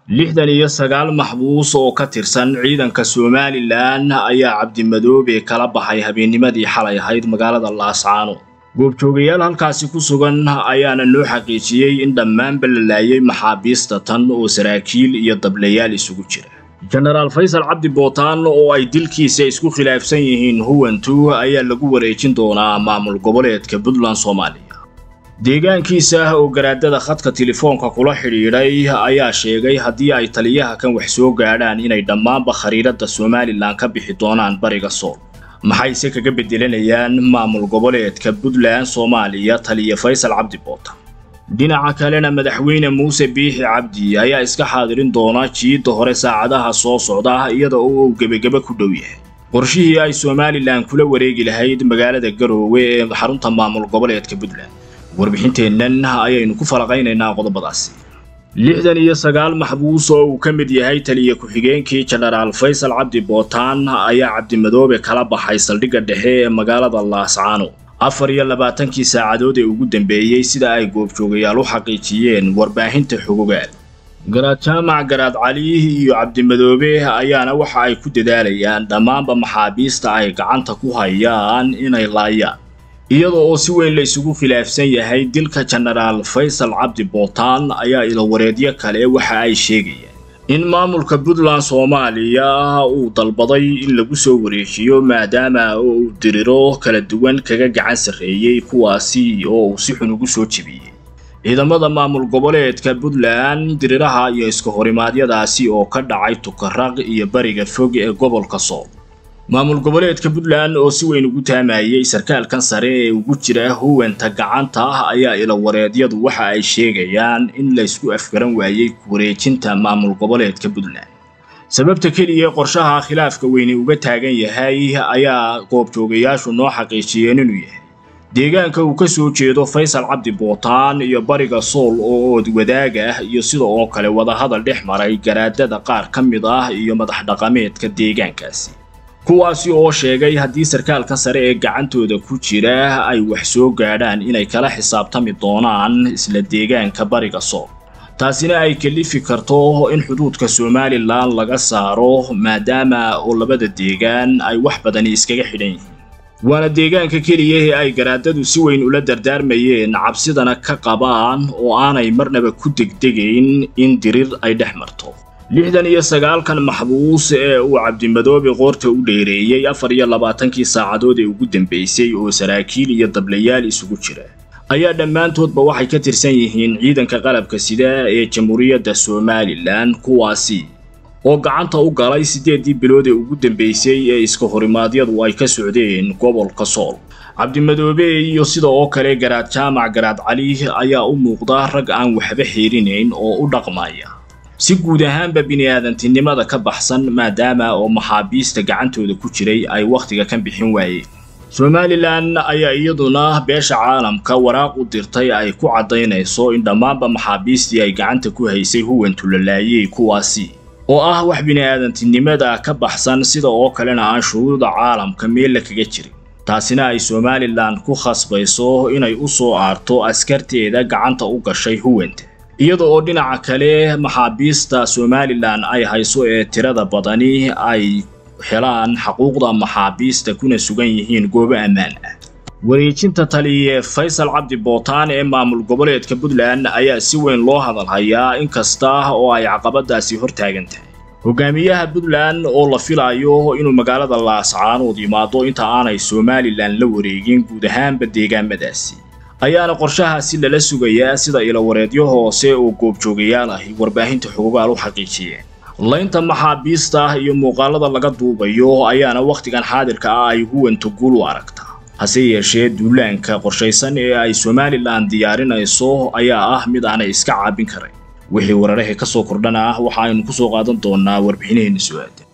lixdan iyo sagaal maxbuus oo ka tirsan ciidanka somalilan ayaa cabdimadoobe kala baxay habeennimadii xalay ahayd magaalada laascaano goobjoogayaal halkaasi ku sugan ayaana noo xaqiijiyey in dhammaanba la laayay maxaabiista tan oo saraakiil iyo dablayaal isugu jira jenaraal faysal cabdi bootaan oo ay dilkiisa isku khilaafsan yihiin huwantu ayaa lagu wareejin doonaa maamul goboleedka puntland soomaaliya deegaankiisa oo garaadada khadka telefoonka kula xidhiidhay ayaa sheegay haddii ay taliyaha kan wax soo gaadhaan inay dhammaanba khariiradda somalilan ka bixi doonaan bariga sool maxayse kaga beddelanayaan maamul goboleedka puntland soomaaliya taliya faysal cabdi bootaan dhinaca kalena madaxweyne muuse biixi cabdi ayaa iska xaadirin doona jiidda hore saacadaha soo socda iyada oo uu gebageba ku dhow yahay qorshihii ay somalilan kula wareegi lahayd magaalada garoowe ee xarunta maamul goboleedka puntland warbixinteennan ayaynu ku falaqaynaynaa qodobadaasi lixdan iyo sagaal maxbuus oo uu ka mid yahay taliya ku-xigeenkii jenaraal faysal cabdi bootaan ayaa cabdimadoobe kala baxay saldhigga dhexe ee magaalada laascaano afar iyo labaatankii saacadood ee ugu dambeeyey sida ay goobjoogayaal u xaqiijiyeen warbaahinta xogogaal garaad jaamac garaad cali iyo cabdimadoobe ayaana waxa ay ku dadaalayaan dhammaanba maxaabiista ay gacanta ku hayaan inay laayaan iyada oo si weyn la isugu khilaafsan yahay dilka jenaraal faysal cabdi bootaan ayaa ilawareedyo kale waxa ay sheegayaan in maamulka puntland soomaaliya uu dalbaday in lagu soo wareejiyo maadaama uu diriro kala duwan kaga gacan sarreeyey kuwaasi oo uu si xun ugu soo jebiyey ciidamada maamul goboleedka puntland diriraha iyo iska horimaadyadaasi oo ka dhacay tukaraq iyo bariga fog ee gobolka sool maamul goboleedka puntland oo si weyn ugu taamayey sarkaalkan sare ee ugu jira huwanta gacanta ah ayaa ilawareedyadu waxa ay sheegayaan in laysku afgaran waayey wareejinta maamul goboleedka puntland sababta keliya qorshaha khilaafka weyne uga taagan yahay ayaa goobjoogayaashu noo xaqiijiyeen inuu yahay deegaanka uu ka soo jeedo faysal cabdi bootaan iyo bariga sool oo ood wadaag ah iyo sida oo kale wadahadal dhex maray garaadada qaar ka mid ah iyo madax dhaqameedka deegaankaasi kuwaasi oo sheegay haddii sarkaalka sare ee gacantooda ku jira ay wax soo gaadhaan inay kala xisaabtami doonaan isla deegaanka bariga sool taasina ay kalifi karto in xuduudka somalilan laga saaro maadaama oo labada deegaan ay wax badani iskaga xidhan yihiin waana deegaanka keliya ee ay garaadadu si weyn ula dardaarmayeen cabsidana ka qabaan oo aanay marnaba ku degdegayn in dirir ay dhex marto lixdan iyo sagaalkan maxbuus ee uu cabdimadoobe qoorta u dheereeyey afar iyo labaatankii saacadood ee ugu dambeysay oo saraakiil iyo dablayaal isugu jira ayaa dhammaantoodba waxay ka tirsan yihiin ciidanka qalabka sida ee jamhuuriyadda somalilan kuwaasi oo gacanta u galay siddeeddii bilood ee ugu dambeysay ee iska horimaadyadu ay ka socdeen gobolka sool cabdimadoobe iyo sida oo kale garaad jaamac garaad cali ayaa u muuqda rag aan waxba xiirinayn oo u dhaqmaya si guud ahaanba bini'aadantinimada ka baxsan maadaama oo maxaabiista gacantooda ku jiray ay wakhtiga ka bixin waayeen somalilan ayaa iyaduna beesha caalamka waraaq u dirtay ay ku caddaynayso in dhammaanba maxaabiistii ay gacanta ku haysay huwantu la laayey kuwaasi oo ah wax bini'aadantinimada ka baxsan sida oo kalena aan shuruuda caalamka meella kaga jirin taasina ay somalilan ku khasbayso inay u soo aarto askarteeda gacanta u gashay huwanta iyada oo dhinaca kale maxaabiista somalilan ay hayso ee tirada badani ay helaan xaquuqda maxaabiista kuna sugan yihiin goobo ammaan ah wareejinta taliye faysal cabdi bootaan ee maamul goboleedka puntland ayaa si weyn loo hadalhayaa inkasta oo ay caqabadaasi hor taagan tahay hogaamiyaha puntland oo la filayo inuu magaalada laascaanood yimaado inta aanay somalilan la wareegin guud ahaanba deegaamadaasi ayaana qorshahaasi lala sugayaa sida ilawareedyo hoose oo goobjoogayaal ahi warbaahinta xogogaal u xaqiijiyeen laynta maxaabiista iyo muuqaalada laga duubayo ayaana wakhtigan xaadirka ah ay huwanta guul u aragtaa hase yeeshee duulaanka qorshaysan ee ay somalilan diyaarinayso ayaa ah mid aanay iska caabin karayn wixii wararahee ka soo kordhana ah waxa aynu ku soo qaadan doonaa warbixinaheenna su-aada